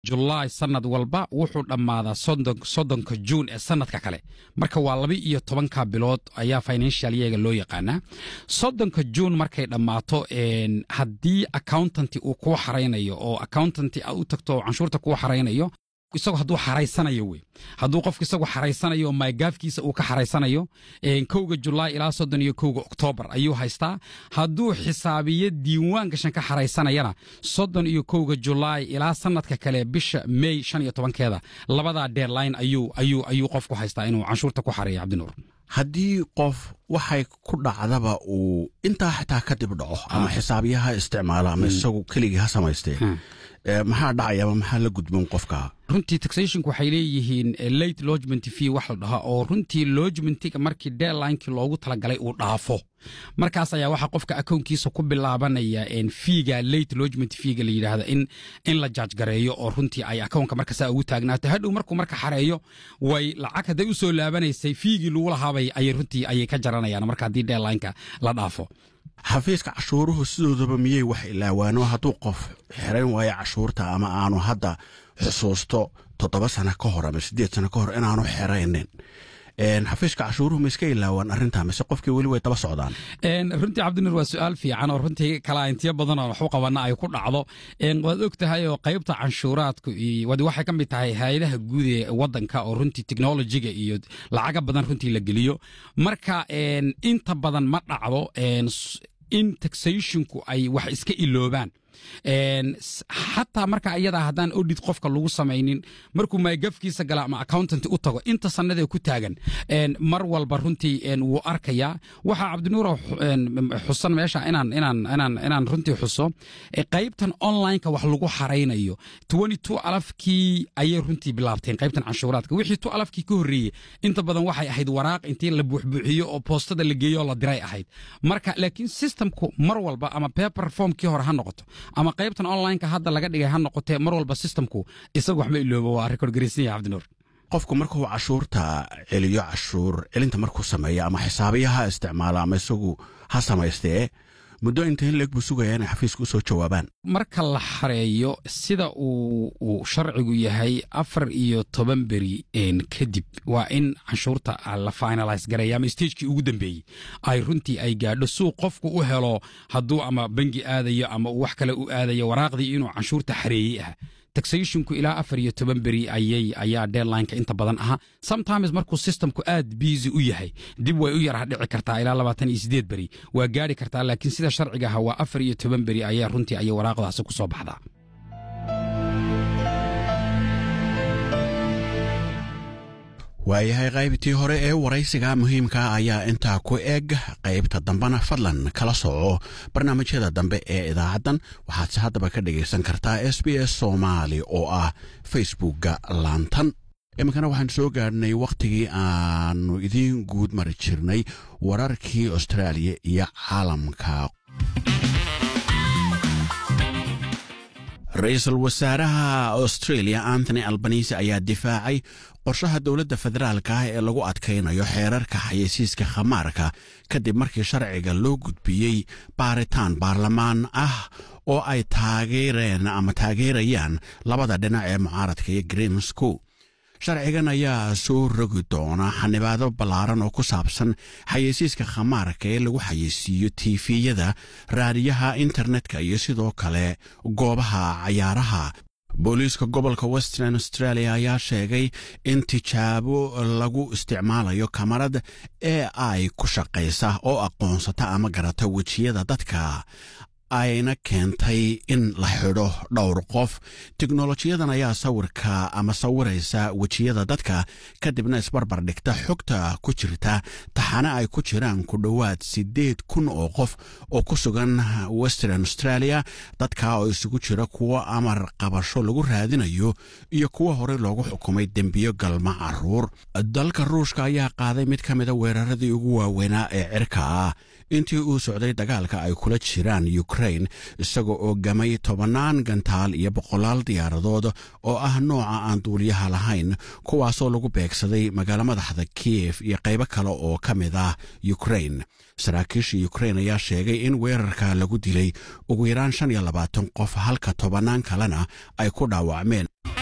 julaay sanad walba wuxuu dhammaadaa soddonka juun ee sanadka kale marka waa laba iyo tobanka bilood ayaa financial yeega loo yaqaanaa soddonka juun markay dhammaato haddii accountanti uu kuu xaraynayo oo accountanti aad u tagto oo canshuurta kuu xaraynayo isagoo hadduu xaraysanayo wey hadduu qofku isagoo xaraysanayo oo maagaafkiisa uu ka xaraysanayo kowga julaay ilaa soddon iyo kowga oktoobar ayuu haystaa hadduu xisaabiyo diiwaan gashan ka xaraysanayana soddon iyo kowga julaay ilaa sanadka kale bisha mey shan iyo tobankeeda labadaa deadline ayuu ayuu ayuu qofku haystaa inuu canshuurta ku xareeyo cabdinuur haddii qof waxay ku dhacdaba uu intaa xitaa kadib dhaco ama xisaabiyaha isticmaalo ama isagu keligii ha samaystee maxaa dhacaya ama maxaa la gudboon qofka runtii taxationku waxay leeyihiin late lodgement fee wax la dhahaa oo runtii lodgementiga markii deadlinekii loogu talagalay uu dhaafo markaas ayaa waxaa qofka akownkiisa ku bilaabanaya fiiga late lodgement feega la yidhaahda in in la jaaj gareeyo oo runtii ay akownka marka saa ugu taagnaato hadhow markuu marka xareeyo way lacag hadday u soo laabanaysay fiigii lagu lahaabay ayay runtii ayay ka jaranayaan marka haddii deadlineka la dhaafo xafiiska cashuuruhu sidoodaba miyey wax ilaawaano hadduu qof xirayn waayo cashuurta ama aanu hadda xusuusto toddoba sano ka hor ama siddeed sano ka hor inaanu xiraynin xafiiska cashuuruhu ma iska ilaawaan arrintaa mise qofkii weli way daba socdaan runtii cabdinuur waa su-aal fiican oo runtii kalaintiyo badan oo waxu qabana ay ku dhacdo waad og tahay oo qaybta canshuuraadku waxay ka mid tahay hay-adaha guud ee wadanka oo runtii technolojiga iyo lacaga badan runtii la geliyo marka inta badan ma dhacdo in taxationku ay wax iska iloobaan xataa marka ayadaa haddaan odid qofka lagu samaynin markuu maagafkiisa gala ama accountant u tago inta sannadee ku taagan mar walba runtii wuu arkayaa waxaa cabdinuuro xusan meesha inaan inaan inaan inaan runtii xuso qaybtan onlineka wax lagu xaraynayo twenty two alafkii ayay runtii bilaabteen qaybtan canshuuraadka wixii two alafkii ka horreeyey inta badan waxay ahayd waraaq intii la buuxbuuxiyo oo boostada la geeyo oo la diray ahayd marka laakiin systemku mar walba ama paper formkii hore ha noqoto ama qaybtan onlineka hadda laga dhigay ha noqotee mar walba systemku isagu waxma iloobo waa record garaysan yahay cabdinuur qofku markuu cashuurta celiyo cashuur celinta markuu sameeyo ama xisaabiyaha isticmaalo ama isagu ha samaystee muddo inta in leeg buu sugaya inay xafiiska u soo jawaabaan marka la xareeyo sida uu sharcigu yahay afar iyo toban beri kadib waa in canshuurta la finalise gareeya ama stagekii ugu dambeeyey ay runtii ay gaadho suu qofku u helo hadduu ama bangi aadayo ama uu wax kale u aadayo waraaqdii inuu canshuurta xareeyey ah taxationku ilaa afar iyo toban beri ayay ayaa deadlineka inta badan ahaa sometimes markuu systemku aad busy u yahay dib way u yarha dhici kartaa ilaa labaatan iyo sideed beri waa gaari kartaa laakiin sida sharciga aha waa afar iyo toban beri ayaa runtii ayay waraaqdaasi ku soo baxdaa waayahay qaybtii hore ee waraysiga muhiimka ayaa intaa ku eg qaybta dambena fadlan kala soco barnaamijyada dambe ee idaacaddan waxaadse haddaba ka dhagaysan kartaa s b s soomaali oo ah facebookga laantan iminkana waxaan soo gaadhnay wakhtigii aanu idiin guud mari jirnay wararkii austraaliya iyo caalamka ra-iisul wasaaraha australia anthony albanise ayaa difaacay qorshaha dowladda federaalka ah ee lagu adkaynayo xeerarka xayeysiiska khamaarka kadib markii sharciga loo gudbiyey baaritaan baarlamaan ah oo ay taageereen ama taageerayaan labada dhinac ee mucaaradka iyo green school sharcigan ayaa soo rogi doona xanibaado ballaaran oo ku saabsan xayeysiiska khamaarka ee lagu xayeysiiyo tiifiyada raadiyaha internetka iyo sidoo kale goobaha cayaaraha booliiska gobolka western australia ayaa sheegay in tijaabo lagu isticmaalayo kamarad ee ay ku shaqaysa oo aqoonsata ama garata wejiyada dadka ayna keentay in la xidho dhowr qof teknolojiyadan ayaa sawirka ama sawiraysa wejiyada dadka kadibna isbarbar dhigta xogta ku jirta taxane ay ku jiraan ku dhowaad siddeed kun oo qof oo ku sugan western australia dadka oo isugu jira kuwo amar qabasho lagu raadinayo iyo kuwo horey loogu xukumay dembiyo galma caruur dalka ruushka ayaa qaaday mid ka mida weeraradii ugu waaweynaa ee cirka ah intii uu socday dagaalka ay kula jiraan ukrain isaga oo gamay tobannaan gantaal iyo boqolaal diyaaradood oo ah nooca aan duuliyaha lahayn kuwaasoo lagu beegsaday magaalo madaxda kiyef iyo qaybo kale oo ka mid ah ukrain saraakiisha ukrain ayaa sheegay in weerarka lagu dilay ugu yaraan shan iyo labaatan qof halka tobannaan kalena ay ku dhaawacmeen